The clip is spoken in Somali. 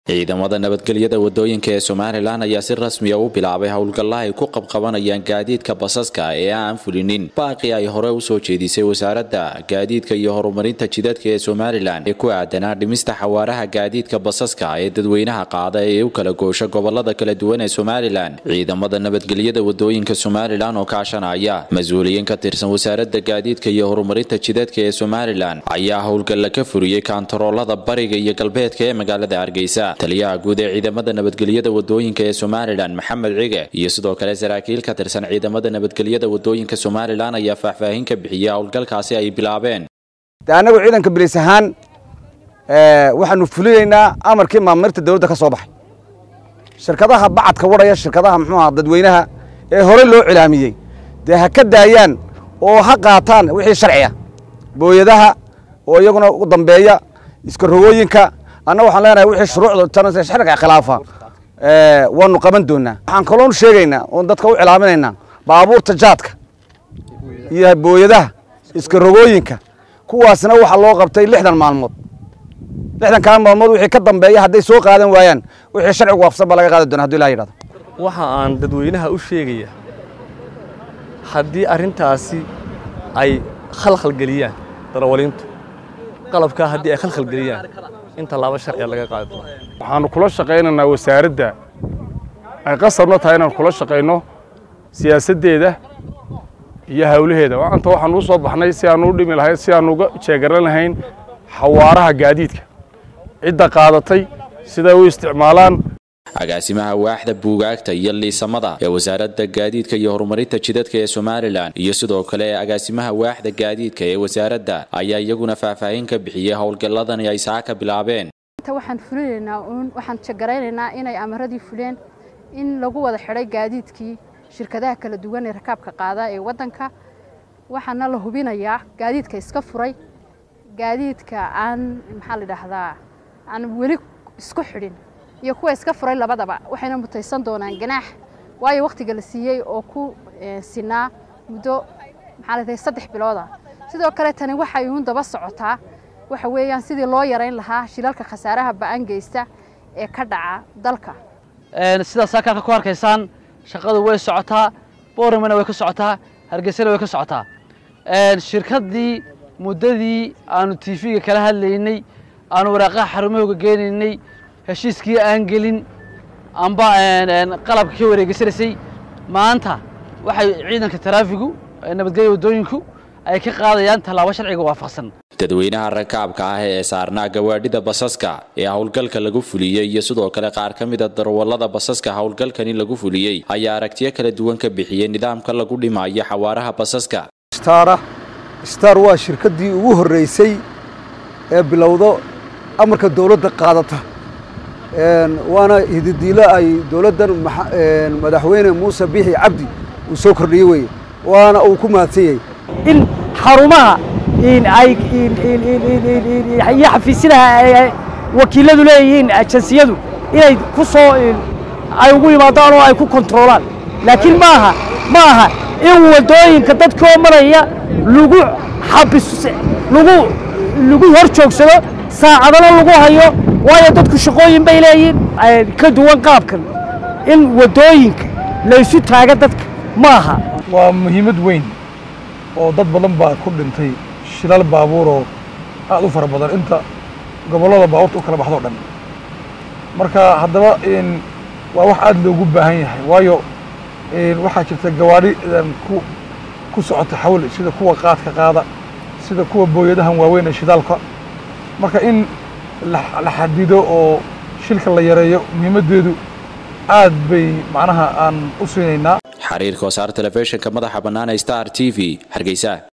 ciidamada nabadgelyada wadooyinka ee somalilan ayaa si rasmiya u bilaabay howlgalla ay ku qabqabanayaan gaadiidka basaska ee aan fulinin baaqi ay hore usoo jeedisay wasaaradda gaadiidka iyo horumarinta jidadka ee somalilan ee ku aadanaa dhimista xawaaraha gaadiidka basaska ee dadweynaha qaada ee u kala goosha gobolada kala duwan ee somalilan ciidamada nabadgelyada wadooyinka somalilan oo kaashanaya mas-uuliyiin ka tirsan wasaaradda gaadiidka iyo horumarinta jidadka ee somalilan ayaa howlgalla ka furiyey kaantaroolada bariga iyo galbeedka ee magaalada hargeysa taliyaha guud ee ciidamada nabadgelyada wadooyinka ee somalilan maxamed cige iyo sidoo kale saraakiil ka tirsan ciidamada nabadgelyada wadooyinka somalilan ayaa faahfaahin ka bixiyay howlgalkaasi ay bilaabeen de annagu ciidanka bilis ahaan waxaanu fulinaynaa amarkii maamirta dowladda ka soo baxay shirkadaha bacadka wadhaya shirkadaha muxuuaha dadweynaha ee hore loo cilaamiyey dee ha ka daayaan oo ha qaataan wixii sharciya booyadaha oo iyaguna u dambeeya iska rogooyinka anna waxaan leenahay wixii shuruucda sharciga khilaafa waanu qaban doonaa waxaan kaloonu sheegaynaa oon dadka u cilaaminaynaa baabuurta jaadka iyo booyadaha iska rogooyinka kuwaasna waxaa loo qabtay lixdan maalmood lixdan kaa maalmood wixii ka dambeeya hadday soo qaadan waayaan wixii sharcigu waafsan baa laga qaadi doona haduu ilaha yidhahdo waxa aan dadweynaha u sheegaya haddii arrintaasi ay khalkhalgeliyaan darawaliintu qalabkaa haddii ay khalkhalgeliyaan in tallaabo sharciga laga qaadi doono waxaanu kula shaqaynaynaa wasaaradda ay qasabna tahay inaan kula shaqayno siyaasaddeeda iyo hawlaheeda maanta waxaan u soo baxnay si aan u dhimi lahayn si aan uga jeegaran lahayn xawaaraha gaadiidka cidda qaadatay siday u isticmaalaan agaasimaha waaxda buugaagta iyo liisamada ee wasaaradda gaadiidka iyo horumarinta jidadka ee somalilan iyo sidoo kale agaasimaha waaxda gaadiidka ee wasaaradda ayaa iyaguna faahfaahin ka bixiyey howlgalladani ay saaka bilaabeen inta waxaan fulinaynaa uun waxaan jagaraynaynaa inay amaradii fuleen in lagu wada xidhay gaadiidkii shirkadaha kala duwan ee rakaabka qaada ee waddanka waxaana la hubinayaa gaadiidka iska furay gaadiidka aan maxaa la dhahdaa aan weli isku xidhin iyo kuwa iska furay labadaba waxayna mutaysan doonaan ganaax waayo wakhtiga la siiyey oo ku sinaa muddo maxaa la dhahay saddex bilooda sidoo kale tani waxay uun daba socotaa waxa weeyaan sidii loo yarayn lahaa shilalka khasaaraha ba'an geysta ee ka dhaca dalka sidaas halkaanka ku arkaysaan shaqadu way socotaa booramana way ka socotaa hargeysana way ka socotaa shirkaddii muddadii aanu tv-ga kala hadlaynay aanu waraaqaha xarumahooga geenaynay heshiiskii aan gelin amba qalabka ka wareegeysanaysay maanta waxay ciidanka taraafigu nabadgelya waddooyinku ay ka qaadayaan tallaabo sharciga waafaqsan dadweynaha rakaabka ah ee saarnaa gawaadhida basaska ee howlgalka lagu fuliyey iyo sidoo kale qaar ka mida darwallada basaska howlgalkani lagu fuliyey ayaa aragtiyo kala duwan ka bixiyey nidaamka lagu dhimayo xawaaraha basaska stara star waa shirkaddii ugu horreysay ee bilowdo amarka dowladda qaadata waana hididiilo ay dowladdan madaxweyne muuse bixi cabdi uu soo kordhiyey weye waana uu ku mahadsan yahay in xarumaha ay iyo xafiisyadaha wakiiladu leeyihiin ajansiyadu inay ku soo ay ugu yimaadaan oo ay ku kontroolaan laakiin maaha ma aha in waddooyinka dadkoo maraya lagu xabis lagu lagu hor joogsado saacadana lagu hayo waayo dadku shaqooyin bay leeyihiin ka duwan qaabkan in waddooyinka laysu taaga dadka ma aha waa muhiimad weyn oo dad badan baa ku dhintay shilal baabuuroo aad u fara badan inta gobollada baabuurta u kala baxdoo dhan marka haddaba waa wax aad loogu baahan yahay waayo waxaa jirta gawaadhi ku ku socota xawl sida kuwa qaadka qaada sida kuwa booyadahan waaweyn ee shidaalka marka in la xadido oo shilka la yareeyo muhiimaddeedu aad bay macnaha aan u siinaynaa xariirka wasaar telefishinka madaxa bannaan ee star t v hargeysa